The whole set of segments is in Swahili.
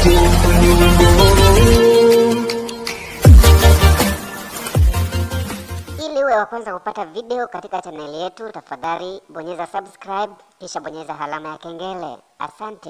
Ili uwe wa kwanza kupata video katika chaneli yetu, tafadhali bonyeza subscribe kisha bonyeza alama ya kengele. Asante.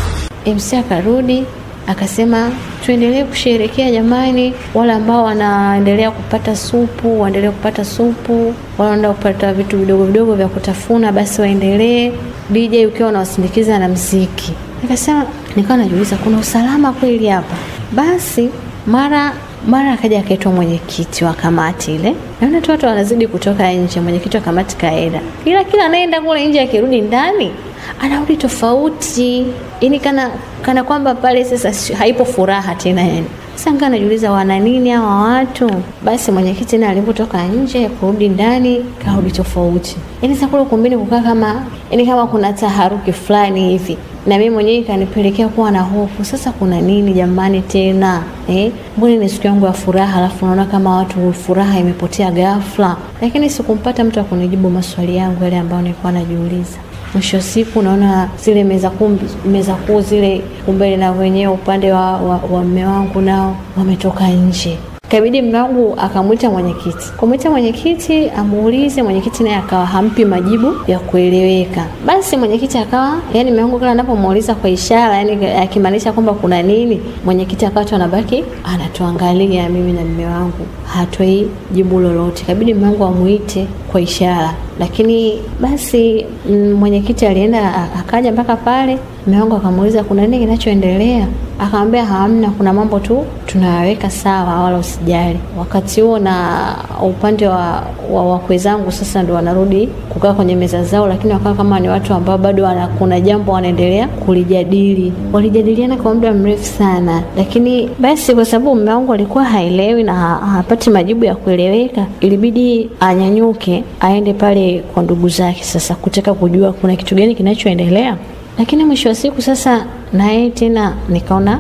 MC akarudi akasema tuendelee kusherekea jamani, wale ambao wanaendelea kupata supu waendelee kupata supu, wale wanaenda kupata vitu vidogo vidogo vya kutafuna basi waendelee. DJ ukiwa unawasindikiza na mziki. Nikasema, nikawa najiuliza kuna usalama kweli hapa? Basi mara mara akaja akaitwa mwenyekiti wa kamati ile, naona tu watu wanazidi kutoka nje. Mwenyekiti wa kamati kaenda, ila kila anaenda kule nje akirudi ndani anarudi tofauti, yani kana kana kwamba pale sasa si- haipo furaha tena yani. Sasa ngaa najiuliza wana nini hawa watu? Basi mwenyekiti naye alipotoka nje kurudi ndani karudi tofauti, yani sasa kule ukumbini kukaa kama yani kama kuna taharuki fulani hivi na mimi mwenyewe ikanipelekea kuwa na hofu. Sasa kuna nini jamani tena eh? Mbona ni siku yangu ya furaha, alafu naona kama watu furaha imepotea ghafla, lakini sikumpata mtu akunijibu maswali yangu yale ambayo nilikuwa najiuliza. Mwisho wa siku naona zile meza kuu meza kuu zile kumbele na wenyewe upande wa, wa, wa mme wangu nao wametoka nje Kabidi mume wangu akamwita mwenyekiti, kumwita mwenyekiti amuulize. Mwenyekiti naye akawa hampi majibu ya kueleweka. Basi mwenyekiti akawa yani, mume wangu kila anapomuuliza kwa ishara, yani akimaanisha kwamba kuna nini, mwenyekiti akawa tu anabaki anatuangalia mimi na mume wangu, hatoi jibu lolote. Kabidi mume wangu amuite kwa ishara, lakini basi mm, mwenyekiti alienda a- akaja mpaka pale. Mume wangu akamuuliza kuna nini kinachoendelea, akamwambia hamna, kuna mambo tu tunayaweka sawa, wala usijali. Wakati huo na upande wa, wa wakwe zangu sasa ndo wanarudi kukaa kwenye meza zao, lakini wakawa kama ni watu ambao bado wana, kuna jambo wanaendelea kulijadili. Walijadiliana kwa muda mrefu sana, lakini basi kwa sababu mume wangu alikuwa haelewi na ha- hapati majibu ya kueleweka, ilibidi anyanyuke aende pale kwa ndugu zake sasa kutaka kujua kuna kitu gani kinachoendelea. Lakini mwisho wa siku sasa na yeye tena nikaona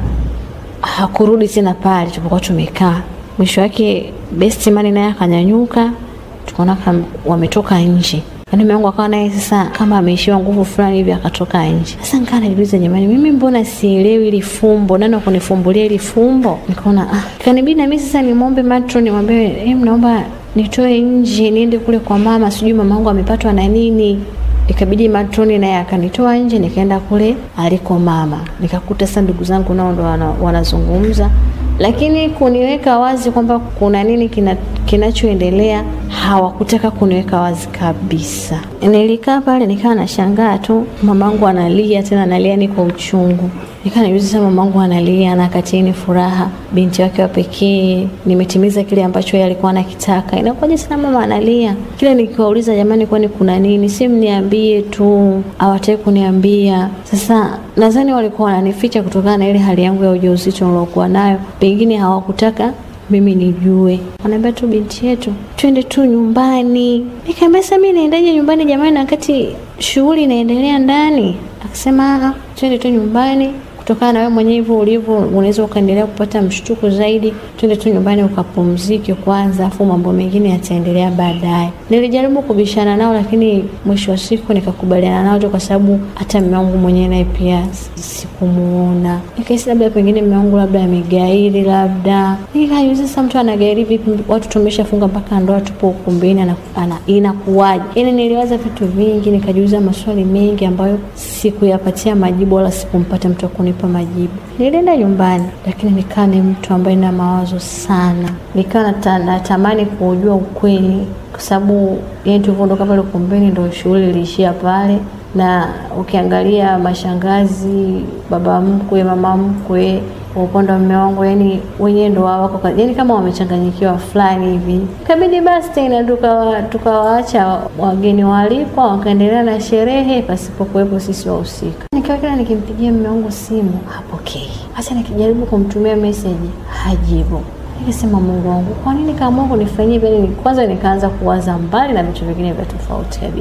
hakurudi tena pale tulipokuwa tumekaa. Mwisho wake best man naye akanyanyuka, tukaona kama wametoka nje. Yaani mume wangu akawa naye sasa kama ameishiwa nguvu fulani hivi akatoka nje. Sasa nikaa najiuliza jamani, mimi mbona sielewi ili fumbo? Nani wa kunifumbulia ili fumbo? Nikaona ah, kanibidi na mimi sasa nimwombe matron nimwambie, eh, naomba nitoe nje niende kule kwa mama, sijui mama wangu amepatwa na nini ikabidi matroni naye akanitoa nje nikaenda kule aliko mama nikakuta sasa ndugu zangu nao ndo wana- wanazungumza lakini kuniweka wazi kwamba kuna nini kina, kinachoendelea hawakutaka kuniweka wazi kabisa nilikaa pale nikawa nashangaa tu mamangu analia tena analia ni kwa uchungu nikaa najuzi sasa mamangu analia na katini furaha binti wake wa pekee nimetimiza kile ambacho yeye alikuwa anakitaka inakuwaje sana mama analia kila nikiwauliza jamani kwani kuna nini si mniambie tu hawataki kuniambia sasa nadhani walikuwa wananificha kutokana na ile hali yangu ya ujauzito niliokuwa nayo pengine hawakutaka mimi nijue wanaambia tu binti yetu twende tu nyumbani nikaambia sasa mi naendaje nyumbani jamani na wakati shughuli inaendelea ndani akasema "Ah, twende tu nyumbani kutokana na wewe mwenyewe hivyo ulivyo unaweza ukaendelea kupata mshtuko zaidi twende tu nyumbani ukapumzike kwanza afu mambo mengine yataendelea baadaye nilijaribu kubishana nao lakini mwisho wa siku nikakubaliana nao tu kwa sababu hata mume wangu mwenyewe naye pia sikumuona nikahisi labda pengine mume wangu labda amegairi labda nikajuza sasa mtu anagairi vipi watu tumeshafunga mpaka ndoa tupo ukumbini ana- ana- inakuwaje yani niliwaza vitu vingi nikajiuliza maswali mengi ambayo sikuyapatia majibu wala sikumpata mtu wa kunipa majibu nilienda nyumbani lakini nikaa ni mtu ambaye na mawazo sana nikawa nata, natamani kuujua ukweli kwa sababu yani tulivyoondoka pale ukumbini ndo shughuli iliishia pale na ukiangalia mashangazi baba mkwe mama mkwe kwa upande wa mume wangu yani wenyewe ndo wao wako ka- yani kama wamechanganyikiwa fulani hivi ikabidi basi tena tukawa- tukawaacha wageni waalikwa wakaendelea na sherehe pasipokuwepo sisi wahusika nikawa kila nikimpigia mume wangu simu hapokei hata nikijaribu kumtumia meseji hajibu nikasema mungu wangu kwa nini kaamua kunifanyia hivi Yaani kwanza nikaanza kuwaza mbali na vitu vingine vya tofauti kabisa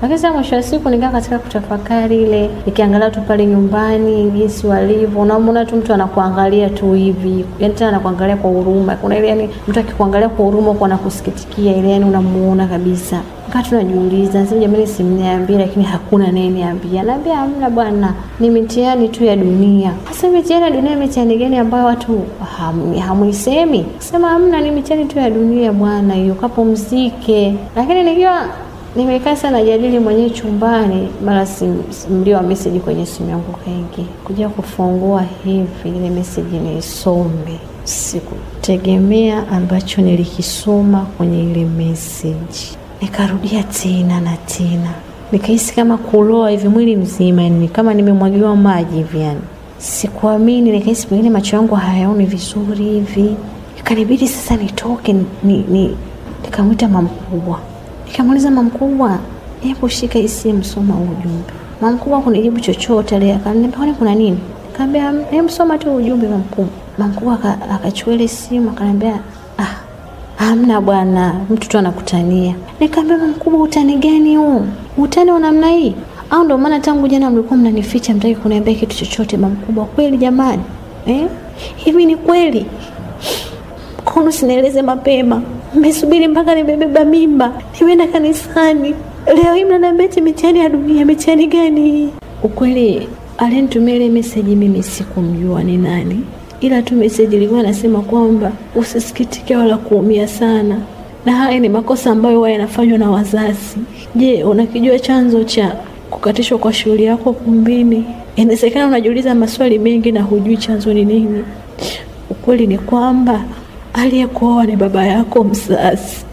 Lakini sasa mwisho wa siku nikaa katika kutafakari ile, nikiangalia tu pale nyumbani jinsi walivyo, unamwona tu mtu anakuangalia tu hivi, yani tena anakuangalia kwa huruma. Kuna ile yani mtu akikuangalia kwa huruma huko anakusikitikia ile, yani unamuona kabisa. Wakati tunajiuliza nasema, jamani, simniambie, lakini hakuna naye niambia. Naambia hamna bwana, ni mitihani tu ya dunia. Sasa mitihani ya dunia, mitihani gani ambayo watu ham, hamuisemi? Sema hamna, ni mitihani tu ya dunia bwana, hiyo kapumzike. Lakini nikiwa nimekaa sana najadili mwenyewe chumbani, mara mlio wa meseji kwenye simu yangu kaingia, kuja kufungua hivi ile meseji niisome. Sikutegemea ambacho nilikisoma kwenye ile meseji, nikarudia tena na tena, nikahisi kama kuloa hivi mwili mzima, ni kama nimemwagiwa maji hivi, yani sikuamini. Nikahisi pengine macho yangu hayaoni vizuri hivi, ikanibidi sasa nitoke ni, ni, nikamwita mamkubwa Nikamuuliza mamkubwa, hebu shika hii simu, soma ujumbe. Mamkubwa kunijibu chochote ile, akaniambia kwani kuna nini? Nikamwambia hebu soma tu ujumbe mamkubwa. Mamkubwa akachukua ile simu akaniambia, ah, hamna bwana, mtu tu anakutania. Nikamwambia mamkubwa, utani gani huu? Utani wa namna hii? Au ndio maana tangu jana mlikuwa mnanificha, mtaki kuniambia kitu chochote? Mamkubwa, kweli jamani, eh, hivi ni kweli? Kono sinaeleze mapema Mmesubiri mpaka nimebeba mimba, nimeenda kanisani, leo hii mnaniambia eti mitihani ya dunia. Mitihani gani? Ukweli alinitumia ile meseji, mimi sikumjua ni nani, ila tu meseji ilikuwa inasema kwamba usisikitike wala kuumia sana, na haya ni makosa ambayo huwa yanafanywa na wazazi. Je, unakijua chanzo cha kukatishwa kwa shughuli yako kumbini? Inawezekana unajiuliza maswali mengi na hujui chanzo ni nini. Ukweli ni kwamba aliyekuoa ni baba yako mzazi.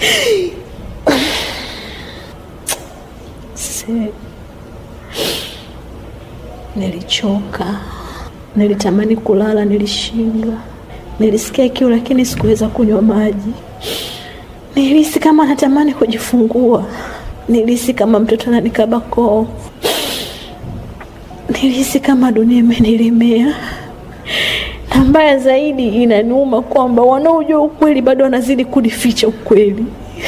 Se, nilichoka, nilitamani kulala, nilishindwa, nilisikia kiu lakini sikuweza kunywa maji, nilihisi kama natamani kujifungua, nilihisi kama mtoto ananikaba koo, nilihisi kama dunia imenilemea na mbaya zaidi inaniuma kwamba wanaojua ukweli bado wanazidi kunificha ukweli.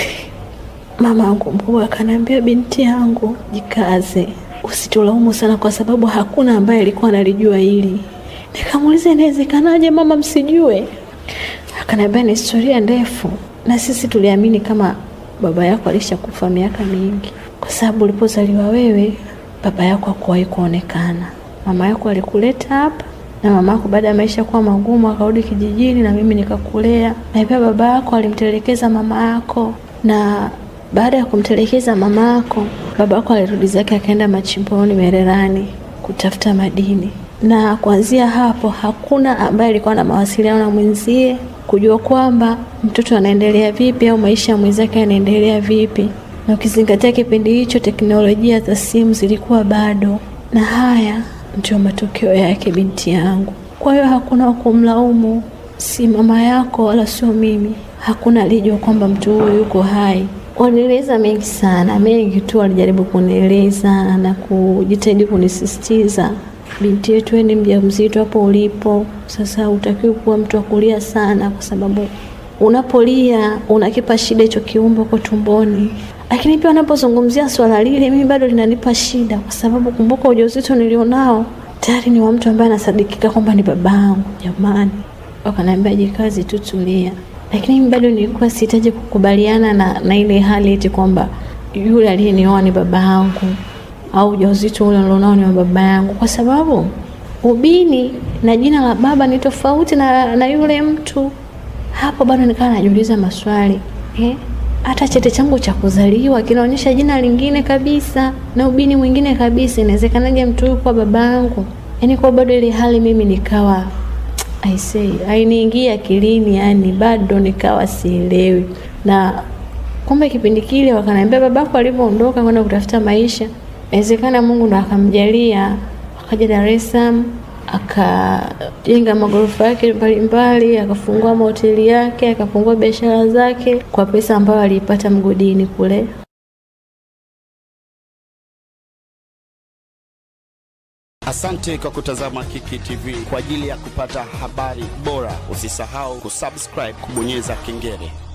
Mama yangu mkubwa akaniambia, binti yangu, jikaze, usitulaumu sana, kwa sababu hakuna ambaye alikuwa analijua hili. Nikamuuliza, inawezekanaje mama msijue? Akaniambia ni historia ndefu, na sisi tuliamini kama baba yako alishakufa miaka mingi, kwa sababu ulipozaliwa wewe baba yako hakuwahi kuonekana. Mama yako alikuleta hapa na mama yako baada ya maisha kuwa magumu akarudi kijijini, na mimi nikakulea. Na pia baba yako alimtelekeza mama yako, na baada ya kumtelekeza mama yako, baba yako alirudi zake akaenda machimboni Mererani kutafuta madini, na kuanzia hapo hakuna ambaye alikuwa na mawasiliano na mwenzie kujua kwamba mtoto anaendelea vipi au maisha ya mwenzake yanaendelea vipi, na ukizingatia kipindi hicho teknolojia za simu zilikuwa bado, na haya ndio matokeo yake, binti yangu. Kwa hiyo hakuna wa kumlaumu, si mama yako wala sio mimi. Hakuna alijua kwamba mtu huyu yuko hai. Walieleza mengi sana, mengi tu walijaribu kunieleza na kujitahidi kunisisitiza, binti yetu, wewe ni mjamzito hapo ulipo sasa, hutakiwi kuwa mtu wa kulia sana, kwa sababu unapolia unakipa shida hicho kiumbe uko tumboni lakini pia wanapozungumzia swala lile, mimi bado linanipa shida, kwa sababu kumbuka, ujauzito nilionao tayari ni wa mtu ambaye anasadikika kwamba ni babangu. Jamani, wakaniambia jikazi tu, tulia. Lakini mimi bado nilikuwa sihitaji kukubaliana na, na ile hali eti kwamba yule aliyenioa ni baba yangu au ujauzito ule nilionao ni wa baba yangu, kwa sababu ubini na jina la baba ni tofauti na, na yule mtu. Hapo bado nikawa najiuliza maswali eh? hata cheti changu cha kuzaliwa kinaonyesha jina lingine kabisa na ubini mwingine kabisa. Inawezekanaje mtu huyu kwa babangu? Yaani kwa bado ile hali mimi nikawa I say hainiingia akilini, yani bado nikawa sielewi. Na kumbe kipindi kile wakaniambia babako alivyoondoka kwenda kutafuta maisha, inawezekana Mungu ndo akamjalia akaja Dar es Salaam akajenga magorofa yake mbalimbali, akafungua mahoteli yake, akafungua biashara zake kwa pesa ambayo aliipata mgodini kule. Asante kwa kutazama Kiki TV. Kwa ajili ya kupata habari bora, usisahau kusubscribe, kubonyeza kengele.